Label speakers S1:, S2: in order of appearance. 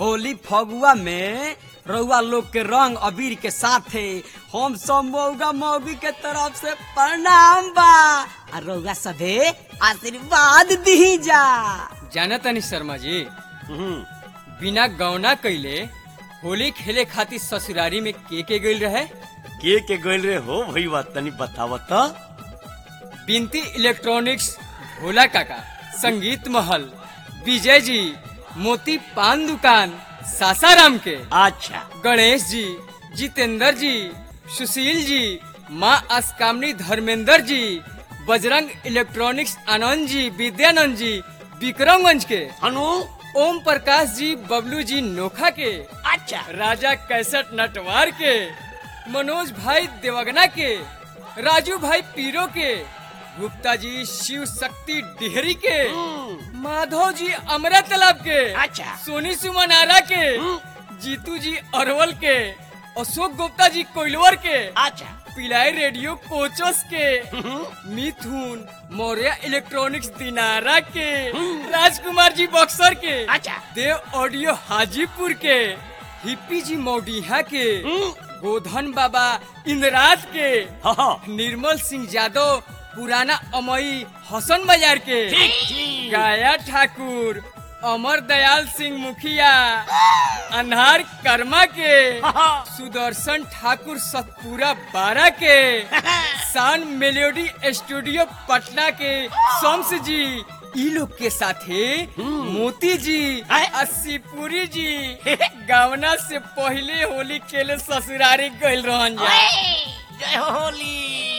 S1: होली फगुआ में रउआ लोग के रंग अबीर के साथे हम सब मौगा मौगी के तरफ से प्रणाम बा आ रउआ सभे आशीर्वाद दी जा
S2: जाना तनी शर्मा जी
S3: हम्म,
S2: बिना गौना कैले होली खेले खातिर ससुरारी में के के गइल रहे
S3: के के गइल रे हो भईवा तनी बताव त
S2: बिनती इलेक्ट्रॉनिक्स भोला काका संगीत महल विजय जी मोती पान दुकान सासाराम के
S3: अच्छा
S2: गणेश जी जितेंद्र जी सुशील जी माँ अस्कामनी धर्मेंद्र जी बजरंग इलेक्ट्रॉनिक्स आनंद जी विद्यानंद जी विक्रमगंज के
S3: हनु
S2: ओम प्रकाश जी बबलू जी नोखा के
S3: अच्छा
S2: राजा कैसट नटवार के मनोज भाई देवगना के राजू भाई पीरो के गुप्ता जी शिव शक्ति डिहरी के
S3: हम्म,
S2: माधव जी अमरा तालाब के
S3: अच्छा।
S2: सोनी सुमन आरा के
S3: हम्म।
S2: जीतू जी अरवल के अशोक गुप्ता जी कोइलवर के
S3: अच्छा
S2: पिलाई रेडियो कोचस के
S3: हम्म,
S2: मिथुन मौर्य इलेक्ट्रॉनिक्स दिनारा के राजकुमार जी बक्सर के
S3: अच्छा
S2: देव ऑडियो हाजीपुर के हिप्पी जी मौडिहा के
S3: हम्म,
S2: गोधन बाबा इंद्राज के
S3: हाँ, हाँ,
S2: निर्मल सिंह यादव पुराना अमई हसन बाजार के
S3: ठीक ठीक
S2: गाया ठाकुर अमर दयाल सिंह मुखिया अनहार कर्मा के
S3: हाँ, हाँ,
S2: सुदर्शन ठाकुर सतपुरा बारह के सान मेलोडी स्टूडियो पटना के शम्स जी ई लोग के साथे मोती जी
S3: आय।
S2: अस्सीपुरी जी गावना से पहले होली खेले ससुरारी गइल रहन जा
S3: जय हो होली